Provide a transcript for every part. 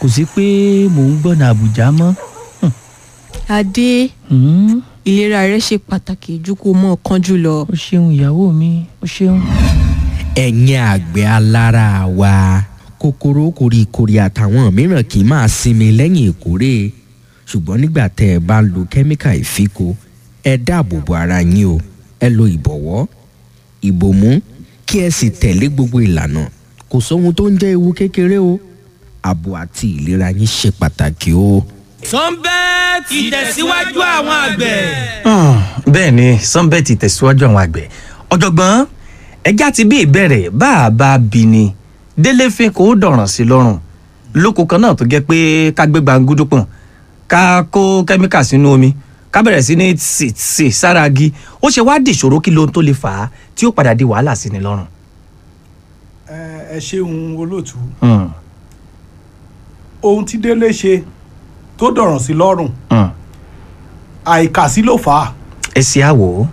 kò sí pé mò ń gbọ́nà àbújá mọ́. adé Hmm, ìlera rẹ ṣe pàtàkì ju kó mọ kánjú lọ. o ṣeun ìyàwó mi o ṣeun. ẹ̀yin àgbẹ̀ alára wa kòkòrò koríkorí àtàwọn mìíràn kì í máa sinmi lẹ́yìn ìkórè ṣùgbọ́n nígbà tẹ́ ẹ bá ń lo kẹ́míkà ìfiko ẹ dáàbò bo ara yín o ẹ lo ìbọ̀wọ́ ìbòmú kí ẹ sì tẹ̀lé gbogbo ìlànà kò sóhun tó ń jẹ́ ewu kékeré o ààbò àti ìlera yín ṣe pàtàkì o. sunbet ìtẹ̀síwájú àwọn àgbẹ̀. bẹ́ẹ̀ ni sunbet tẹ̀síwájú àwọn àgbẹ̀ ọ̀jọ̀gbọ́n ẹja ti bí ìbẹ̀rẹ̀ bá a bá bí ni délé fi kò dọ̀ràn sí lọ́rùn lóko kan náà tó jẹ́ pé ká gbé gbàngúdú pọ̀n ká kó kẹ́míkà sínú omi ká bẹ̀rẹ̀ sí ní tì tì sára agi ó ṣe wá dìṣòro kí lóhun tó lè fà á tí ó padà di wàhálà sí ni lọ́rùn. ẹ ẹ ṣeun olóòtú Hmm, ohun tí délé ṣe tó dọ̀ràn sí lọ́rùn hmm. àìkàsí ló fà á ẹ ṣe àwò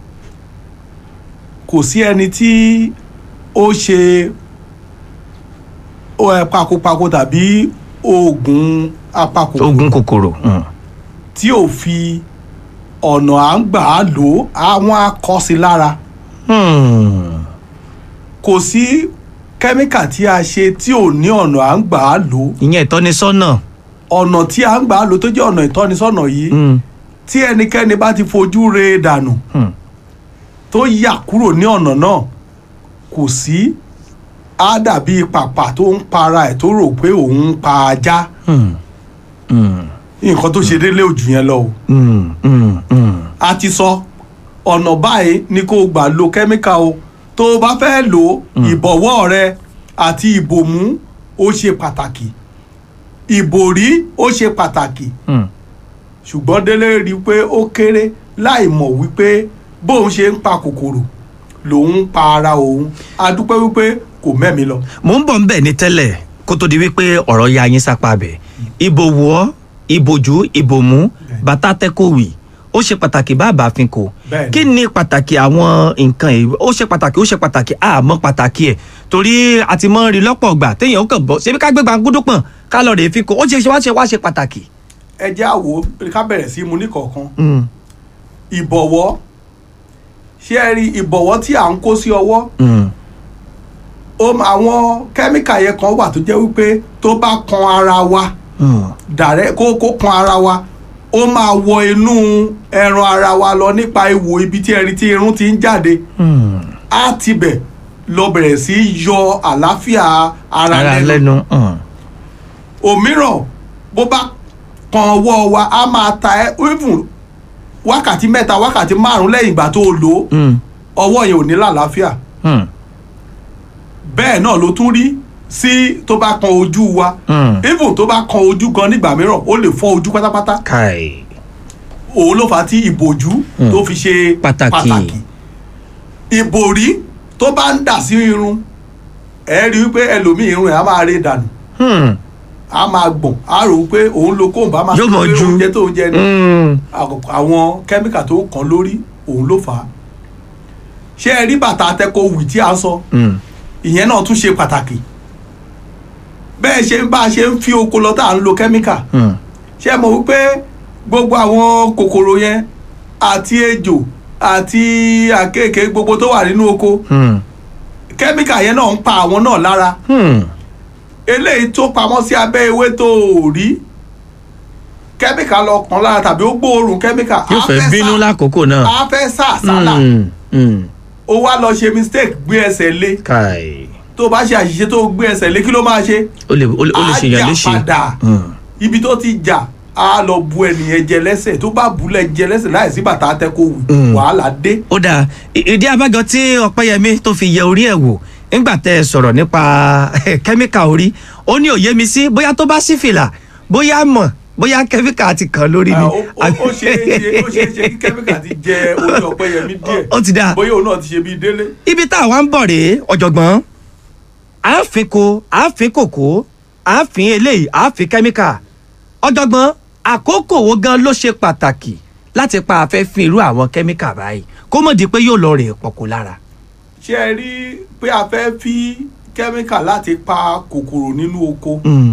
kò sí ẹni tí ó ṣe ó, ẹ, pakopako tàbí oògùn apakòkòrò ogun kòkòrò. Hmm, tí ò fi ọ̀nà à ń gbà á lò ó àwọn akọ́sí lára hmm. kò sí kẹ́míkà tí a ṣe tí ò ní ọ̀nà à ń gbà á lò ó ìyẹn ìtọ́nisọ́nà. ọ̀nà tí à ń gbà á lò tó jẹ́ ọ̀nà ìtọ́nisọ́nà yìí Hmm, tí ẹnikẹ́ni bá ti fojú re dànù hmm. tó yà kúrò ní ọ̀nà náà kò sí á dàbí pàpà tó ń para ẹ̀ tó rò pé òun ń pa ajá Hmm, hmm. nǹkan tó ṣe délé òjù yẹn lọ o Mm, mm, mm. a ti sọ ọ̀nà báyìí ni kó o gbà lo kẹ́míkà o tó o bá fẹ́ lò ó ìbọ̀wọ́ rẹ àti ìbòmú ó ṣe pàtàkì ìbòrí ó ṣe pàtàkì Mm. ṣùgbọ́n délé rí i pé ó kéré láì mọ̀ wípé bóun ṣe ń pa kòkòrò lòun ń pa ara òun a dúpẹ́ wípé kò mẹ́mi lọ. mo ń bọ̀ ń bẹ̀ ní tẹ́lẹ̀ kó tó di wípé ọ̀rọ̀ ya yín sápá bẹ̀ ìbò wọ́ ìbòjú ìbòmú bàtà tẹ́kọ̀wì ó ṣe pàtàkì bàbá fi kò Bẹ́ẹ̀ni. kí ni pàtàkì àwọn nǹkan yìí ó ṣe pàtàkì ó ṣe pàtàkì àmọ́ pàtàkì ẹ̀ torí a ti mọ́ rí lọ́pọ̀ ọgbà téèyàn ó kàn bọ́ ṣebí ká gbé gbàngúdú pọ̀n ká lọ rèé fi kò ó ṣe ṣe wá ṣe wá ṣe pàtàkì. ẹ jẹ́ àwo ká bẹ̀rẹ̀ sí í mu níkọ̀ọ̀kan Mm, ìbọ̀wọ́ ṣé ẹ rí ìbọ̀wọ́ tí à ń kó sí ọwọ́ mm, ó ma- àwọn kẹ́míkà yẹn kan wà tó jẹ́ wípé tó bá kan ara wa mm. dàrẹ́ kó kó kan ara wa ó máa wọ inú ẹran ara wa lọ nípa ihò ibi tí ẹni tí irun ti ń jáde Mm. á tibẹ̀ lọ bẹ̀rẹ̀ sí í yọ àlàáfíà ara, ara lẹ́nu lẹ́nu. mm. òmíràn bó bá kan ọwọ́ wa á máa ta ẹ́ even wákàtí mẹ́ta wákàtí márùn-ún lẹ́yìn ìgbà tó o lò ó Mm, ọwọ́ yẹn ò ní lálàáfíà mm, bẹ́ẹ̀ náà ló tún rí sí tó bá kan ojú wa mm. even tó bá kan ojú gan nígbà mìíràn ó lè fọ́ ojú pátápátá kai. òun ló fà á tí ìbòjú tó fi ṣe Pàtàkì. ìbòrí tó bá ń dà sí irun ẹ rí i pé ẹlòmíì irun ẹ̀ á máa ré dànù Hmm. á máa gbọ̀n á rò ó pé òun lo kóńbà á máa Yóò sọ mọ̀ pé ju. oúnjẹ tó ń jẹ ni Mm. Àkọ́kọ́ àwọn kẹ́míkà tó kàn lórí òun ló fà á ṣé ẹ rí bàtà atẹ́kọ̀ọ́ tí a sọ Mm. ìyẹn náà tún ṣe pàtàkì bẹ́ẹ̀ ṣe ń bá a ṣe ń fi oko lọ tá à ń lo kẹ́míkà Mm. ṣé ẹ mọ̀ wípé gbogbo àwọn kòkòrò yẹn àti ejò àti àkekèé gbogbo tó wà nínú oko Mm. kẹ́míkà yẹn náà ń pa àwọn náà lára Hmm. eléyìí tó pamọ́ sí abẹ́ ewé tó o rí kẹ́míkà lọ kàn lára tàbí ó gbóòórùn kẹ́míkà yóò á fẹ́ sá- bínú lákòókò náà. á fẹ́ sá àsálà Mm. Mm. ó wá lọ ṣe mistake gbé ẹsẹ̀ lé kai. tó bá ṣe àṣìṣe tó gbé ẹsẹ̀ lé kí ló máa ṣe ó lè ó lè ó lè ṣe yàn á léṣe. jà padà Mm. ibi tó ti jà á lọ bu ẹnìyẹn jẹ lẹ́sẹ̀ tó bá bu lẹ jẹ lẹ́sẹ̀ láìsí bàtà atẹ́kọ̀ọ́ wù Mm. wàhálà dé ó dáa I- ìdí abájọ tí ọpẹ́yẹmí tó fi yẹ orí ẹ̀ wò nígbà tẹ́ ẹ sọ̀rọ̀ nípa kẹ́míkà orí ó ní òye mi sí bóyá tó bá sí fìlà bóyá mọ̀ bóyá kẹ́míkà ti kàn lórí Ah, ni. ó- ó ó ṣeé ṣe ó ṣeé ṣe kí kẹ́míkà ti jẹ orí ọ̀pẹ́yẹmí díẹ̀ ó ti dáa bóyá òun náà ti ṣe bíi délé ibi tá a wá ń bọ̀ rèé ọ̀jọ̀gbọ́n àáfin ko àáfin kòkó àáfin eléyìí àáfin kẹ́míkà ọ̀jọ̀gbọ́n àkókò wo gan ló ṣe pàtàkì láti pa afẹ́fín irú àwọn kẹ́míkà báyìí kó mọ̀ di pé yóò lọ rè pọ̀kó lára. ṣé ẹ rí pé a fẹ́ fi kẹ́míkà láti pa kòkòrò nínú oko Mm.